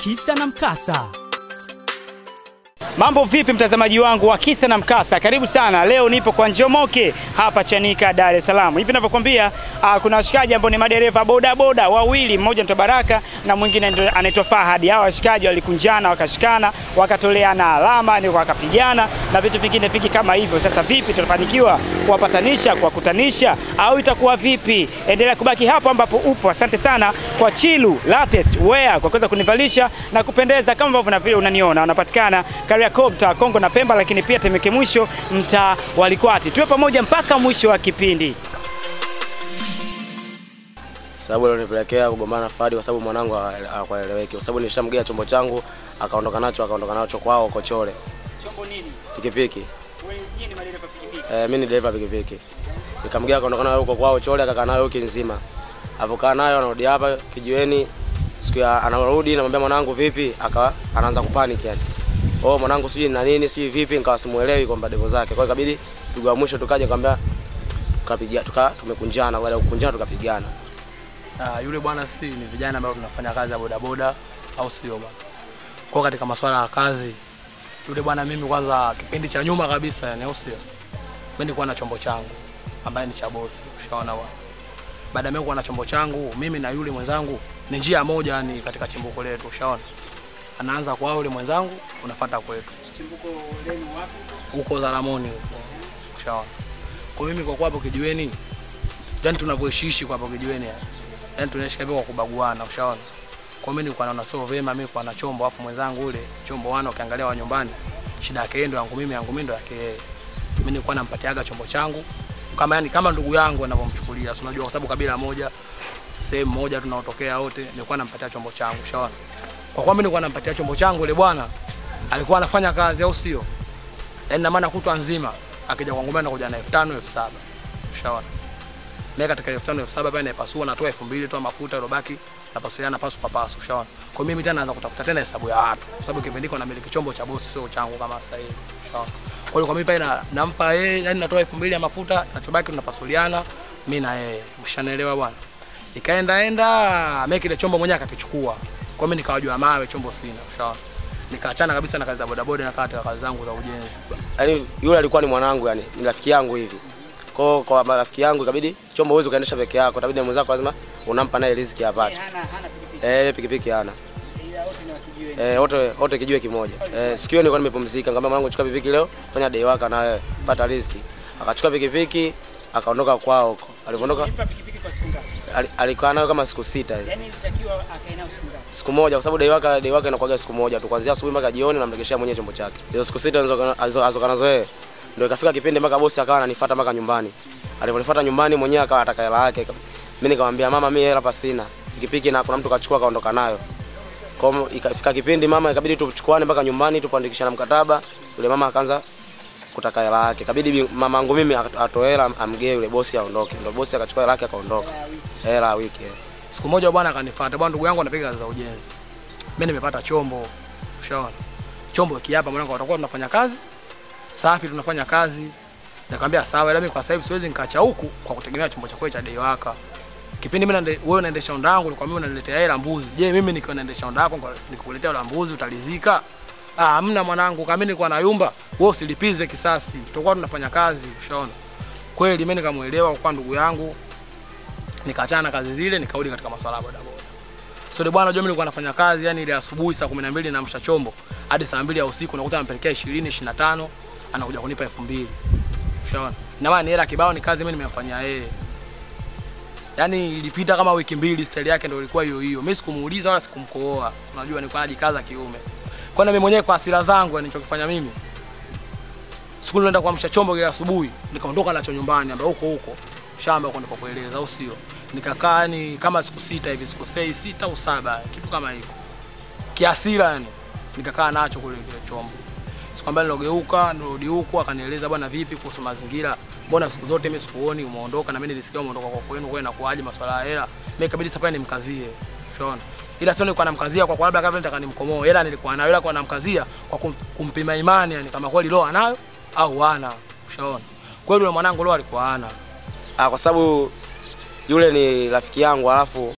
Kisa na Mkasa. Mambo vipi mtazamaji wangu wa Kisa na Mkasa, karibu sana. Leo nipo kwa Njomoke hapa Chanika, Dar es Salaam. Hivi ninavyokuambia, uh, kuna washikaji ambao ni madereva boda boda wawili, mmoja anaitwa Baraka na mwingine ndo anaitwa Fahadi. Hawa washikaji walikunjana, wakashikana, wakatoleana alama, ni wakapigana na vitu vingine vingi kama hivyo. Sasa vipi, tutafanikiwa kuwapatanisha, kuwakutanisha au itakuwa vipi? Endelea kubaki hapo ambapo upo. Asante sana kwa Chilu Latest Wear kwa kuweza kunivalisha na kupendeza kama ambavyo na vile unaniona. Wanapatikana Kariakoo, mtaa Kongo na Pemba, lakini pia Temeke mwisho, mtaa wa Likwati. Tuwe pamoja mpaka mwisho wa kipindi. sababu ilionipelekea kugombana na Fadi kwa sababu mwanangu hakueleweki, kwa sababu nilishamgea chombo changu akaondoka nacho akaondoka nacho kwao Kochole Chombo nini? pikipiki. Wewe ni madereva pikipiki. Eh, mimi ni dereva pikipiki, nikamgea akaondoka nayo huko kwao Chole, akakaa nayo wiki nzima. Avokaa nayo anarudi hapa kijiweni, siku ya anarudi, namwambia mwanangu vipi, akawa anaanza kupanic yani, oh mwanangu sijui na nini sijui vipi, nikawa simuelewi kwamba devo zake. Kwa hiyo ikabidi pigo ya mwisho tukaja kwambia tukapiga tuka tumekunjana, baada ya kukunjana tukapigana. Ah, yule bwana si ni vijana ambao tunafanya kazi ya bodaboda au sio bwana? Kwa katika masuala ya kazi yule bwana mimi kwanza kipindi cha nyuma kabisa yani au sio? Mimi nilikuwa na chombo changu ambaye ni cha bosi, ushaona bwana. Baada ya mimi kuwa na chombo changu, mimi na yule mwenzangu ni njia moja yani katika chimbuko letu, ushaona? Anaanza kwa yule mwenzangu, unafuata kwetu. Chimbuko lenu wapi? Huko Zaramoni huko. Ushaona? Kwa mimi kwa kwa hapo kijiweni, yani tunavyoishiishi kwa hapo kijiweni yani yani tunaishi kabisa kwa kubaguana, ushaona. Kwa mimi nilikuwa naona sio vema mimi kwa na chombo afu mwenzangu ule chombo wana ukiangalia wa nyumbani shida yake yeye ndo yangu mimi yangu mimi ndo yake yeye. Mimi nilikuwa nampatiaga chombo changu kama yani kama ndugu yangu anavyomchukulia, si unajua kwa sababu kabila moja sehemu moja tunaotokea wote, nilikuwa nampatia chombo changu, ushaona. Kwa kuwa mimi nilikuwa nampatia chombo changu ile bwana alikuwa anafanya kazi au sio? Yaani na maana kutwa nzima akija kwangu mimi anakuja na 5000 7000. Ushaona? Mimi katika 5000 7000 pale naipasua natoa 2000 toa mafuta ilobaki napasuliana pasu kwa pasu, ushaona. Kwa mimi tena naanza kutafuta tena hesabu ya watu kwa sababu kipindi niko namiliki chombo cha bosi sio changu kama sasa hivi, ushaona. Kwa hiyo kwa mimi pale na, nampa yeye yani natoa 2000 ya mafuta nachobaki tunapasuliana mimi na yeye, ushanielewa bwana. Ikaenda enda mimi kile chombo mwenyewe akakichukua. Kwa mimi nikawajua mawe chombo sina, ushaona. Nikaachana kabisa na kazi za bodaboda na katika kazi zangu za ujenzi. Yaani yule alikuwa ni mwanangu yani, ni rafiki yangu hivi. Kwa kwa marafiki yangu ikabidi chombo uweze ukaendesha peke yako, itabidi na mwenzako lazima unampa naye riziki apate. Hana hana pikipiki. Eh, pikipiki hana. Ila wote ni wa kijiweni. Eh, wote wote kijiwe kimoja. Eh, siku hiyo nilikuwa nimepumzika, nikamwambia mwanangu chukua pikipiki leo, fanya day waka na wewe, pata riziki. Akachukua pikipiki, akaondoka kwao huko. Alipoondoka Nipa pikipiki kwa siku ngapi? ali- alikaa nayo kama siku sita hivi. Yaani ilitakiwa akae nayo siku ngapi? Siku moja kwa sababu day waka day waka inakuwaga siku moja tu, kuanzia asubuhi mpaka jioni namregeshea mwenyewe chombo chake. Hizo siku sita alizoka- alizo- alizoka nazo yeye. Ndio ikafika kipindi mpaka bosi akawa ananifuata mpaka nyumbani. Aliponifuata nyumbani mwenyewe akawa ataka hela yake. Mimi nikamwambia mama, mimi hela hapa sina. Pikipiki na kuna mtu kachukua kaondoka nayo. Kwa hiyo ikafika kipindi mama ikabidi tuchukuane mpaka nyumbani tukuandikishana mkataba. Yule mama akaanza kutaka hela yake. Ikabidi bi- mamangu mimi atoe hela amgee yule bosi aondoke. Ndio bosi akachukua hela yake akaondoka. Hela ya wiki. eh. Siku moja bwana akanifuata, bwana ndugu yangu anapiga kazi za ujenzi. Mimi nimepata chombo. Ushaona? Chombo kiapa mwanangu tutakuwa tunafanya kazi. Safi tunafanya kazi. Nikamwambia sawa, ila mimi kwa sasa hivi siwezi nikaacha huku kwa kutegemea chombo chako cha day waka. Kipindi mimi nande, wewe unaendesha onda yangu, nikwambia unaniletea hela mbuzi. Je, mimi nikiwa naendesha onda yako nikukuletea hela mbuzi utalizika? Ah, hamna mwanangu, kama mimi nilikuwa na yumba, wewe usilipize kisasi. Tutakuwa tunafanya kazi, ushaona? Kweli mimi nikamuelewa kwa ndugu yangu, nikaachana na kazi zile nikarudi katika masuala ya bodaboda. So ile bwana unajua mimi nilikuwa nafanya kazi yani ile asubuhi saa 12 naamsha chombo hadi saa 2 ya usiku nakuta anampelekea 20 25 anakuja kunipa 2000. Ushaona? Na maana ni hela kibao ni kazi mimi nimemfanyia yeye. Yaani ilipita kama wiki mbili style yake ndio ilikuwa hiyo hiyo. Mimi sikumuuliza wala sikumkooa. Unajua nilikuwa najikaza kiume. Kwa na mimi mwenyewe kwa hasira zangu yani nilichokifanya mimi. Siku nilienda kuamsha chombo ile asubuhi, nikaondoka nacho nyumbani ambapo huko huko shamba huko ndipo kueleza au sio? Nikakaa yani kama siku sita hivi, siku sei sita au saba, kitu kama hivyo. Kiasira yani. Nikakaa nacho kule kile chombo. Sikwambia nilogeuka, nirudi huko akanieleza bwana vipi kuhusu mazingira. Mbona siku zote mimi sikuoni umeondoka na mimi nilisikia umeondoka kwa kwenu kwa inakuaje masuala ya hela. Mimi ikabidi sasa pale nimkazie. Unaona? Ila sio nilikuwa namkazia kwa kwa labda kama nataka nimkomoe. Hela nilikuwa nayo ila kwa namkazia kwa kum, kumpima imani yani kama kweli roho anayo au hana. Ushaona? Kweli yule mwanangu roho alikuwa hana. Ah, kwa sababu yule ni rafiki yangu alafu